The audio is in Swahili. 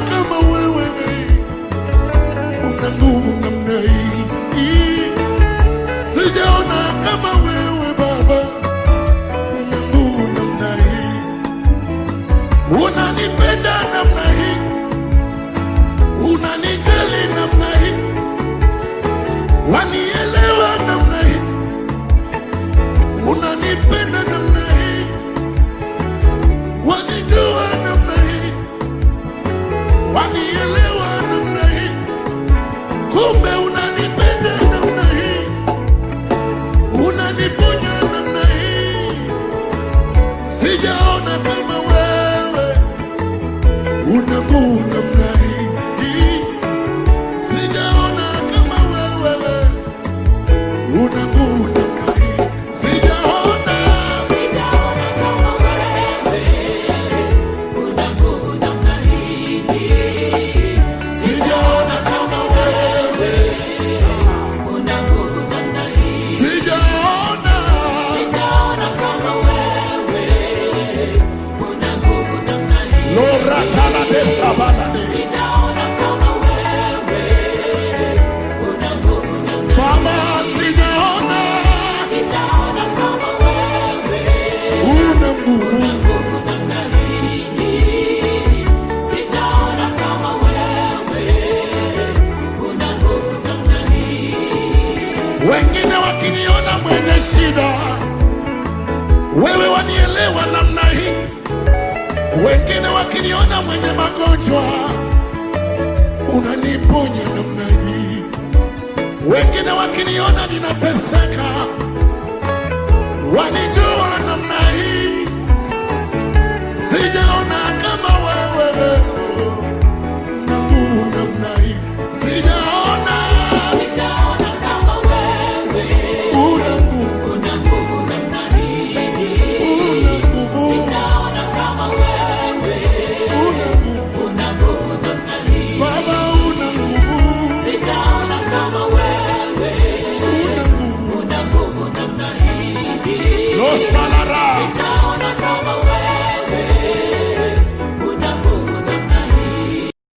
kama wewe una nguvu namna hii, sijaona kama wewe Baba una nguvu namna hii, unanipenda namna hii, unanijali namna hii, wanielewa namna hii, unanipenda namna hii, wanijua namna hii, wanielewa namna hii, kumbe unanipenda namna hii, unaniponya namna hii, sijaona kama wewe una nguvu namna hii, sijaona kama wewe una nguvu namna hii, sijaona Sijaona kama wewe una nguvu namna hii. sijaona kama wewe Una nguvu namna hii. sijaona Sijaona kama wewe una nguvu namna hii. loratala de sabalade Sijaona kama wewe una nguvu namna mama sijaona Sijaona kama wewe una nguvu nguvu namna hii. Sijaona kama wewe una nguvu namna hii. wengine wakiniona mwenye shida, wewe wanielewa namna hii. Wengine wakiniona mwenye magonjwa